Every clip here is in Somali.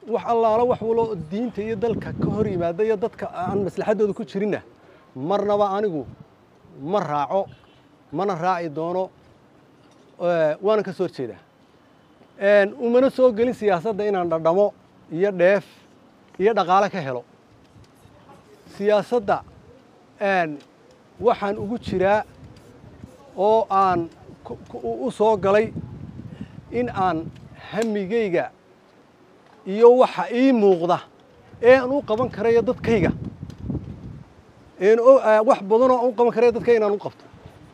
wax allaala wax walo diinta iyo dalka ka hor yimaada iyo dadka aan maslaxaddooda ku jirinna marnaba anigu ma raaco mana raaci doono waana ka soo horjeedaa umana soo gelin siyaasadda inaan dhadhamo iyo dheef iyo dhaqaale ka helo siyaasadda waxaan ugu jiraa oo aan u soo galay in aan hamigayga iyo waxa ii muuqda ee aan u qaban karayo dadkayga wax badanoo aan u qaban karayo dadkayga inaan u qabto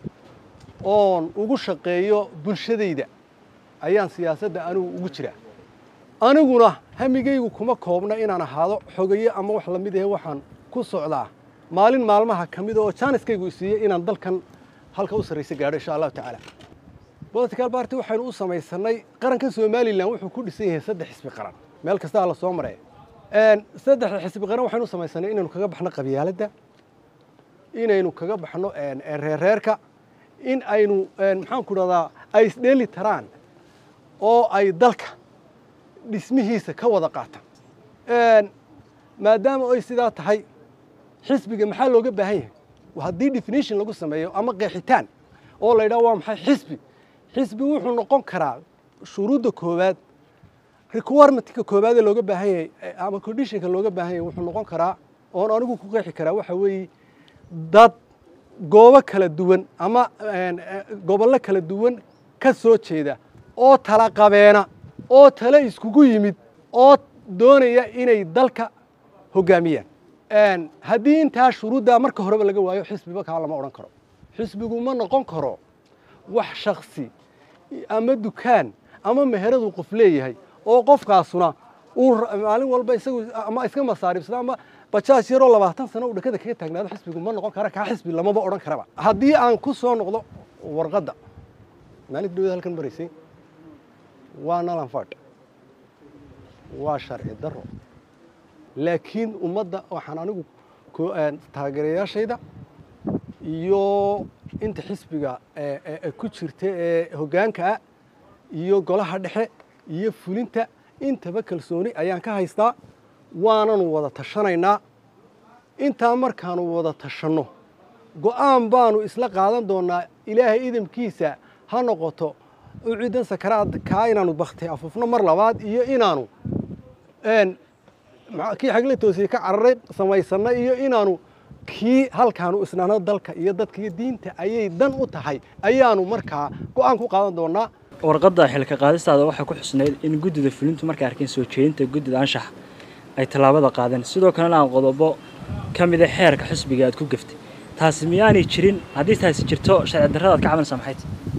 oon ugu shaqeeyo bulshadayda ayaan siyaasadda anigu ugu jiraa aniguna hamigaygu kuma koobna inaan ahaado xogaye ama wax la mid ahe waxaan ku socdaa maalin maalmaha ka mida oo jaaniskaygu isiiyey inaan dalkan halka u sarraysa gaadho insha allahu tacaala bolitical barty waxaynu u samaysannay qarankan somalilan wuxuu ku dhisan yahay saddex xisbi qaran meel kastaa la soo maraya saddexda xisbi qaran waxaynu u samaysanay inaynu kaga baxno qabyaaladda inaynu kaga baxno reerreerka in aynu maxaanku dhahdaa ay isdheeli taraan oo ay dalka dhismihiisa ka wada qaataan maadaama ay sidaa tahay xisbiga maxaa looga baahan yahay haddii definition lagu sameeyo ama qeexitaan oo la yidhaha waa maxay xisbi xisbi wuxuu noqon karaa shuruudda koowaad requirement-ka koowaadee looga baahan yahay ama conditionka looga baahan yahay wuxuu noqon karaa oon anigu ku qeexi karaa waxa weeye dad goobo kala duwan ama gobollo kala duwan ka soo jeeda oo tala qabeena oo tale iskugu yimid oo doonaya inay dalka hoggaamiyaan haddii intaa shuruuddaa marka horeba laga waayo xisbiba kaa lama odhan karo xisbigu ma noqon karo wax shaksi ama dukaan ama meheradu qof leeyahay oo qofkaasuna uu maalin walba isagu ama iska masaaribsada ama bajaaj yaroo labaatan sano uu dhakada kaga taagnaado xisbigu ma noqon kara kaa xisbi lamaba odhan karaba haddii aan ku soo noqdo warqadda maalinta dhawada halkan maraysay waa nalanfadh waa sharci darro laakiin ummadda waxaan anigu taageerayaashayda iyo inta xisbiga ku jirta ee hoggaanka ah iyo golaha dhexe iyo fulinta intaba kalsooni ayaan ka haystaa waananu wada tashanaynaa intaa markaanu wada tashanno go'aan baanu isla qaadan doonnaa ilaahay idamkiisa ha noqoto u ciddan sakaraad kaa inaanu baktay afufno mar labaad iyo inaanu kii xagle toosiye ka cararay samaysanna iyo inaanu kii halkaanu isnaano dalka iyo dadka iyo diinta ayay dan u tahay ayaanu markaa go'aan ku qaadan doonnaa warqadda xilka qaadistaada waxay ku xusnayd in guddida fulintu markay arkeen soo jeedinta guddida anshaxa ay tallaabada qaadeen sidoo kalena aan qodobo ka mida xeerka xisbiga aad ku gaftay taasi miyaanay jirin haddii taasi jirto sharci darradaad ka cabanaysaa maxay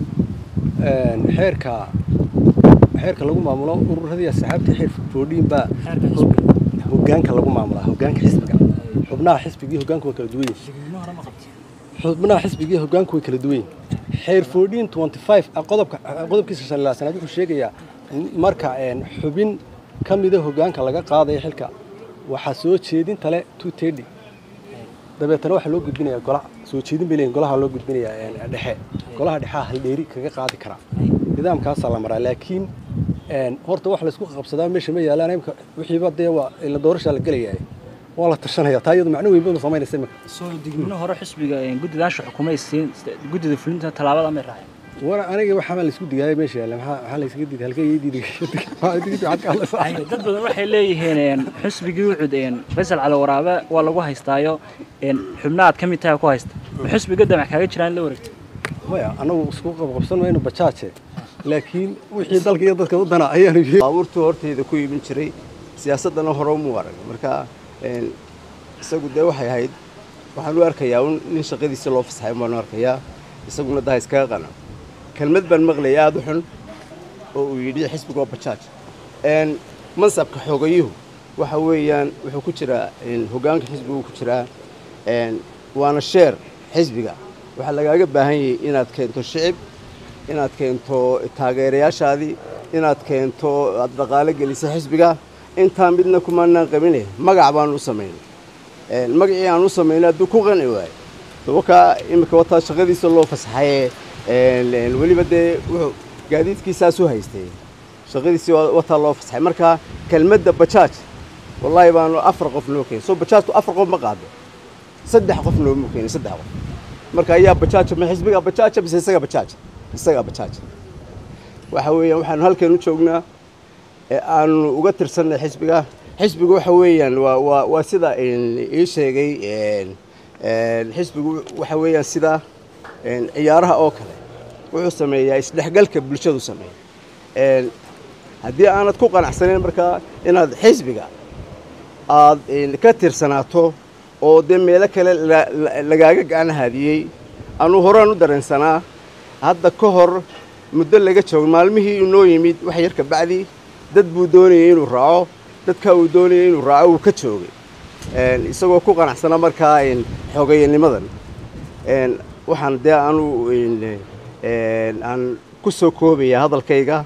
xeerka xeerka lagu maamulo ururadii asxaabtii xeer foodhiin baa hoggaanka lagu maamulaa hoggaanka xisbiga xubnaha xisbigii hoggaanku waa kala duwan yihin xubnaha xisbigii hoggaanku way kala duwan yihin xeer foodhiin twenty five qodobka qodobkiisa shan ilaa sanaad wuxuu sheegayaa marka xubin ka mida hoggaanka laga qaadaya xilka waxaa soo jeedinta le two thirty dabeetana waxaa loo gudbinayaa golaha soo jeedin bay leeyihin golaha loo gudbinayaa dhexe golaha dhexea haldheeri kaga qaadi karaa nidaamkaasaa la maraa laakiin horta wax laysku qabsadaa meesha ma yaalaan imka wixiiba dee waa ila doorashaa la gelayaa waa la tashanaya taa iyadu macno weyn banu samaynaysa imika soo digmino hore xisbiga guddida anshaxa xukumay siin guddida fulinta tallaabada may raaceen war aniga waxaa laysku digaaya meesha yaalla maxaa maxaa laysaga diiday halkee ii diiday waxaad ka hadlaysaa dad badan waxay leeyihiin xisbigii wuxud faysal cali waraabe waa lagu haystaayo xubna aad ka mid tahay ku haysta xisbiga damac kaaga jiraan in la wareegto maya annagu isku qabqabsan mayno bajaaje laakiin wixii dalka iyo dadka u dana ayaanu baabuurtuu hortayda ku iibin jiray siyaasaddana hore umu arag marka isagu dee waxay ahayd waxaan u arkayaa un nin shaqadiisa loo fasaxay baan u arkayaa isaguna daha iskaga qana kelmad baan maqlayay aada u xun oo uu yidhi xisbiga oo bajaaj mansabka xoogayuhu waxa weeyaan wuxuu ku jiraa hoggaanka xisbigu ku jiraa waana sheer xisbiga waxaa lagaaga baahan yahay inaad keento shicib inaad keento taageerayaashaadii inaad keento aad dhaqaalo gelisa xisbiga intaa midna kumaanaan qabine magac baanu u samaynay magacii aan u samaynay hadduu ku qanci waayo dabakaa iminka wataa shaqadiisa loo fasaxaye weliba dee wuxuu gaadiidkiisaas u haystay shaqadiisii waa- wataa loo fasaxay marka kelmadda bajaaj wallaahi baanu afar qof noo keenay soo bajaajku afar qof ma qaado saddex qof noomu keenay saddex qof marka ayaa bajaaja ma xisbigaa bajaaja mise isaga bajaaja isagaa bajaaja waxa weeyaan waxaanu halkan u joognaa ee aanu uga tirsanay xisbiga xisbigu waxa weeyaan waa waa waa sida een, ii sheegay een, een, xisbigu waxa weeyaan sida een, ciyaaraha oo kale wuxuu sameeyaa isdhexgalka bulshadu sameeya een, haddii aanad ku qanacsanayn markaa inaad xisbiga aad een, ka tirsanaato oo dee meelo kale la- la- lagaaga gacan haadiyey anuu horaan u dareensanaa hadda ka hor muddo laga joogo maalmihii inoo yimid wax yar ka bacdi dad buu doonayay inuu raaco dadka uu doonayay inuu raaco wuu ka joogay Een, isagoo ku qanacsana markaa een, xoogayanimadan Een, waxaan dee anu een, een, aan ku soo koobaya hadalkayga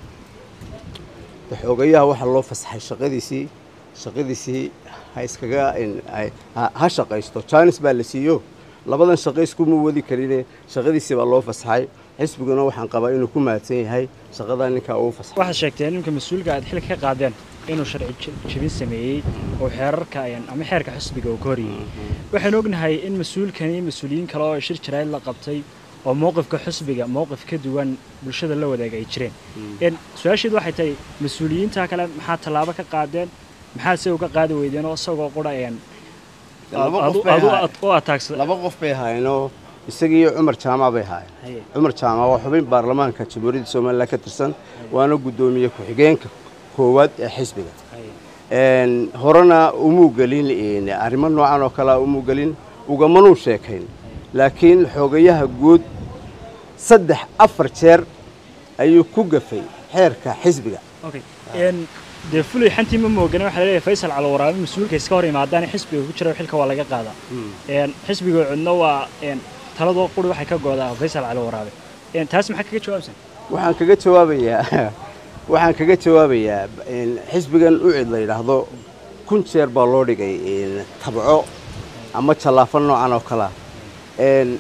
xoogayaha waxaa loo fasaxay shaqadiisii shaqadiisii ha iskaga een, ay- ha- ha shaqaysto jaanis baa la siiyo labadan shaqo iskuma wadi karine shaqadiisii baa loo fasaxay xisbiguna waxaan qabaa inuu ku mahadsan yahay shaqadaa ninkaa uu fasaxay waxaad sheegteen ninka mas-uulka aad xilka ka qaadeen inuu sharci je- jebin sameeyey oo xeerarka een, ama xeerka xisbiga uu ka horyeeyey waxaan ognahay in mas-uulkan iyo mas-uuliyiin kale oo shir jaraa'id la qabtay oo mowqifka xisbiga mowqif ka duwan bulshada la wadaaga ay jireen een, su-aasheedu waxay tahay mas-uuliyiinta kale maxaa tallaabo ka qaadeen maxaa se uga qaadi weydeen oo isagoo qura een Laba aad- qof bay aad u- ahaayeen. aad u ataagsa laba qof bay ahaayeenoo isagii iyo cumar jaamac bay ahaayeen Haye. cumar jaamac waa xubin baarlamaanka jamhuuriyadda somalilan ka tirsan waana guddoomiye ku-xigeenka koowaad ee xisbiga Een, horena umuu gelin een, arrimo noocan oo kalea umuu gelin ugamanuu sheekayn laakiin xoogayaha guud saddex afar jeer ayuu ku gafay xeerka xisbiga okay een dee fulay xantii ma moogana waxaa laleeyahay faysal calowaraabe mas-uulka iska hor yimaadaan xisbiga ku jira xilka waa laga qaadaa een xisbiga cudno waa een taladoo quri waxay ka goodaa faysal calowaraabe een taas maxaa kaga jawaabsan waxaan kaga jawaabayaa waxaan kaga jawaabayaa een, xisbigan ucid la yidhaahdo kun jeer baa loo dhigay een, tabco ama jallaafo noocan oo kalea Een,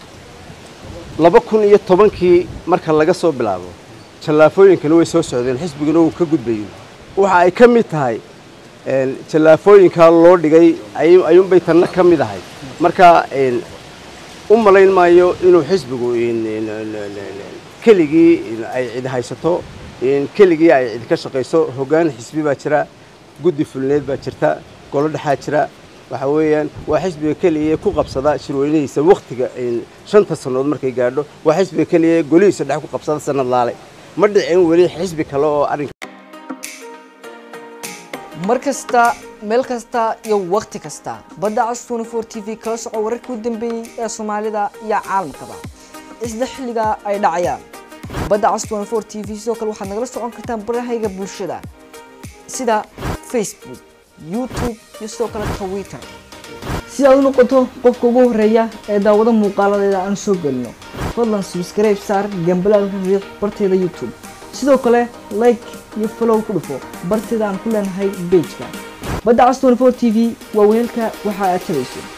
laba kun iyo tobankii marka laga soo bilaabo jallaafooyinkana way soo socdeen xisbiguna wuu ka gudbayo waxa ay ka mid tahay een, jallaafooyinkaa loo dhigay ay- ayuunbay tanna ka mid ahay marka een, u malayn maayo inuu xisbigu in- in- in- in- keligii in ay cid haysato in keligii ay cid ka shaqayso hoggaan xisbi baa jira guddi fulneed baa jirta golo dhexaa jira waxa weeyaan waa xisbiga keliya ee ku qabsada shirweynihiisa wakhtiga in shanta sannadood markay gaadho waa xisbiga keliya ee golihiisa dhex ku qabsada sanad laale ma dhicin weli xisbi kale oo arrinka mar kasta meel kasta iyo wakhti kasta badda cas 24 t v kala soco wararkii u dambeeyey ee soomaalida iyo caalamkaba isla xilliga ay dhacayaan badda cas 24 t v sidoo kale waxaad nagala socon kartaan barahayga bulshada sida facebook youtube iyo sidoo kale twitter si aad u noqoto qofka ugu horeeya ee daawado muuqaaladeeda aan soo gelino fadlan subscribe saar gambalaalka riiq barteeda youtube sidoo kale like iyo follow ku dhufo barteeda aan ku leenahay pageka badda cas 24 t v waa weelka waxa aad tabayso